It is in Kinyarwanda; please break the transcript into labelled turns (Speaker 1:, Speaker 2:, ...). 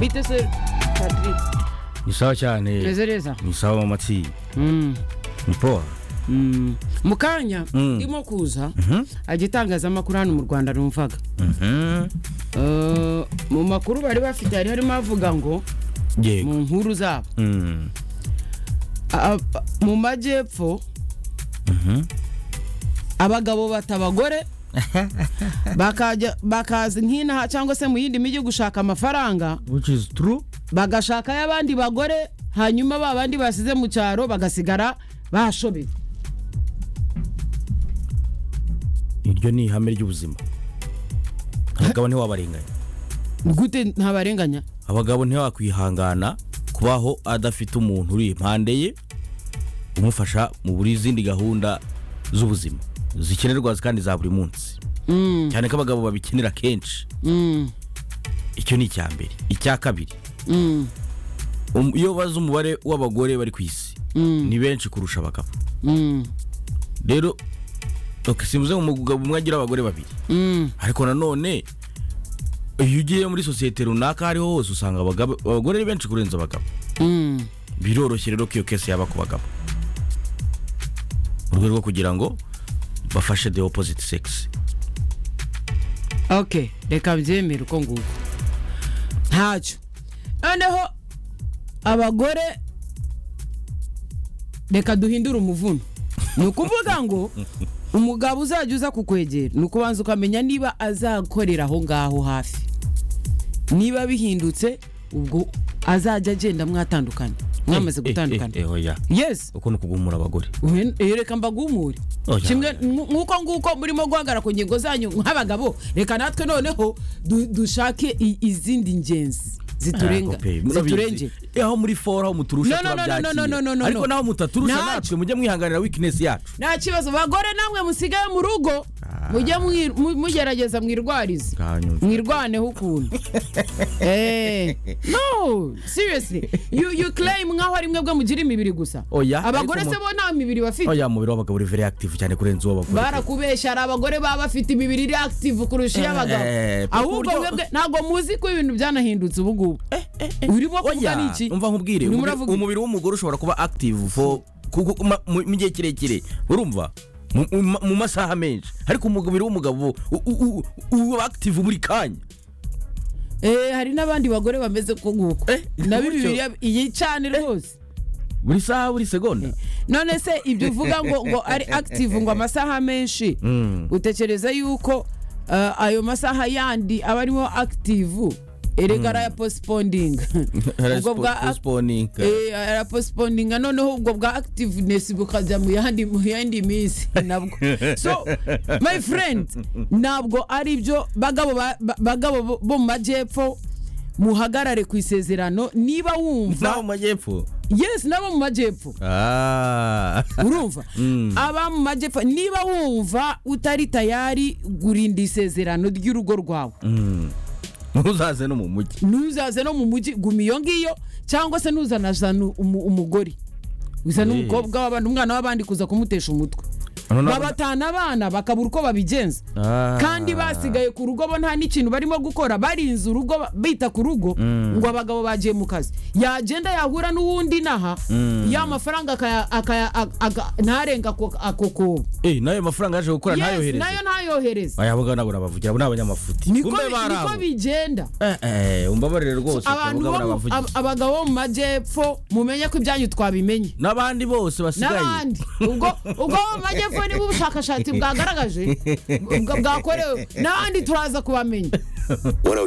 Speaker 1: Bitesir Kadri.
Speaker 2: ishacyane
Speaker 1: Nezereza.
Speaker 2: isawa amatsi
Speaker 1: Mm.
Speaker 2: nipo
Speaker 1: Mm. mu kanya
Speaker 2: Mm.
Speaker 1: ndimo kuza agitangazamakuru hano mu rwanda numvaga Eh, mu makuru bari bafite hari harimo avuga ngo
Speaker 2: yego
Speaker 1: mu nkuru zabo
Speaker 2: Mm.
Speaker 1: a- a- mu majyepfo abagabo bata abagore bakajya bakaza nk'inaha cyangwa se mu yindi mijyi gushaka amafaranga
Speaker 2: which is true
Speaker 1: bagashaka y'abandi bagore hanyuma ba bandi basize mu cyaro bagasigara bashobeye
Speaker 2: iryo ni ihame ry'ubuzima abagabo ntiwabarenganya
Speaker 1: gute ntabarenganya
Speaker 2: abagabo ntiwakwihangana kubaho adafite umuntu uri impande ye umufasha mu buri zindi gahunda z'ubuzima zikenerwa kandi za buri munsi
Speaker 1: Mm,
Speaker 2: cyane ko abagabo babikenera kenshi
Speaker 1: mm,
Speaker 2: icyo ni icya mbere icya kabiri
Speaker 1: mm,
Speaker 2: um- iyo bazi umubare w'abagore bari ku isi
Speaker 1: mm,
Speaker 2: ni benshi kurusha abagabo
Speaker 1: mm,
Speaker 2: rero ok, simvuze ngo umugabo umwe agira abagore babiri
Speaker 1: mm,
Speaker 2: ariko nanone iyo ugiye muri sosiyete runaka aho ariho hose usanga abagabo- abagore ari benshi kurenza abagabo
Speaker 1: mm.
Speaker 2: biroroshye rero ko iyo kese yaba ku bagabo mu rwego rwo kugira ngo bafashe the opposite sex
Speaker 1: ok reka mbyemere uko nguko ntacyo noneho abagore reka duhindure umuvuno ni ukuvuga ngo umugabo uzajya uza kukwegera ni ukubanza ukamenya niba azakorera aho ngaho hafi niba bihindutse ubwo azajya agenda mwatandukana mwamaze gutandukana
Speaker 2: Eh, eh, eh, oya
Speaker 1: yes
Speaker 2: uko ni ukugumura abagore
Speaker 1: Uhe- eh, reka mbagumure
Speaker 2: Oya,
Speaker 1: kimwe
Speaker 2: oya.
Speaker 1: nk- nk'uko nguko murimo guhagarara ku ngingo zanyu nk'abagabo reka natwe noneho du- dushake i- izindi ngenzi ziturenga
Speaker 2: Ah, murabizi.
Speaker 1: ziturengera
Speaker 2: Eh, aho muri fora aho muturusha
Speaker 1: No, no, no, no,
Speaker 2: turabyakira.
Speaker 1: no, no, no, no,
Speaker 2: ariko
Speaker 1: no.
Speaker 2: naho mutaturusha
Speaker 1: Nta-
Speaker 2: natwe mujye mwihanganira weakness yacu
Speaker 1: nta kibazo bagore namwe musigaye mu rugo mujye mwi- mu- mugerageza mwirwarize
Speaker 2: Kanyumva.
Speaker 1: mwirwaneho ukuntu Eh, no seriously you, you claim nkaho ari mwebwe mugira imibiri gusa
Speaker 2: Oya,
Speaker 1: abagore
Speaker 2: ariko
Speaker 1: se
Speaker 2: mu-
Speaker 1: bo nta mibiri bafite
Speaker 2: oya mubiri w'abagabo uri very active cyane kurenza uw'abagore
Speaker 1: barakubeshya hari abagore baba bafite imibiri iri active kurusha iy'abagabo
Speaker 2: Eh, eh,
Speaker 1: ahubwo
Speaker 2: kuburyo-
Speaker 1: mwebwe ntabwo muzi ko ibintu byanahindutse ubu ngubu urimo kuvuga
Speaker 2: oya
Speaker 1: n'iki
Speaker 2: umva nkubwire
Speaker 1: Urimo
Speaker 2: umubiri-
Speaker 1: uravuga iki?
Speaker 2: umubiri w'umugore ushobora kuba active for kugu- ma- mu mu gihe kirekire urumva mu- mu- mu masaha menshi ariko umubiri w'umugabo u- u- u- uba active buri kanya
Speaker 1: Eh, hari n'abandi bagore bameze ko nguko
Speaker 2: Eh,
Speaker 1: nabo
Speaker 2: gutyo.
Speaker 1: imibiri yabo- iyi cyane rwose
Speaker 2: buri saha buri segonda
Speaker 1: none se ibyo uvuga ngo ngo ari active ngo amasaha menshi utekereza yuko uh, ayo masaha yandi aba arimo active erega arayaposipondinga ubwo bwa ac-
Speaker 2: postponinga
Speaker 1: Eh, araposipondinga noneho ubwo bwa activeness bukajya mu yandi mu yandi minsi nabwo so my friend ntabwo ari ibyo bagabo ba- ba- bagabo bo- bo mu majyepfo muhagarare ku isezerano niba
Speaker 2: naho
Speaker 1: wumva
Speaker 2: mu majyepfo
Speaker 1: yes nabo mu majyepfo
Speaker 2: Ah.
Speaker 1: urumva aba mu majyepfo niba wumva utari tayari gurinda isezerano ry'urugo rwawe
Speaker 2: ntuzaze no mu mujyi
Speaker 1: ntuzaze no mu mujyi guma iyo ngiyo cyangwa se ntuzanazana umu- umugore uzana
Speaker 2: Eh.
Speaker 1: umukobwa w'abandi umwana w'abandi kuza kumutesha umutwe babatana abana bakabura uko babigenza
Speaker 2: Ah.
Speaker 1: kandi basigaye ku rugo bo nta n'ikintu barimo gukora barinze urugo ba- bita ku rugo ngo abagabo bagiye mu kazi yagenda yahura n'uwundi inaha ya mafaranga akaya- akaya- ak- ak- ntarenga ako ako kobo
Speaker 2: Eh, nayo mafaranga yaje gukora
Speaker 1: Yes,
Speaker 2: ntayohereze
Speaker 1: nayo ntayohereze
Speaker 2: aya bagabo nabo nabavugira abo ni abanyamafuti
Speaker 1: niko
Speaker 2: Kumbe bari
Speaker 1: niko
Speaker 2: abo.
Speaker 1: bigenda
Speaker 2: Eh, eh, umbabarire rwose
Speaker 1: abantu bo
Speaker 2: abagabo
Speaker 1: mu-
Speaker 2: nabavugiye.
Speaker 1: ab- abagabo bo mu majyepfo mumenye ko ibyanyu twabimenye
Speaker 2: n'abandi bose basigaye
Speaker 1: n'abandi ubwo ubwo bo mu majyepfo nibo ubushakashatsi bwagaragaje bwa- bwakorewe n'abandi turaza kubamenya
Speaker 3: 102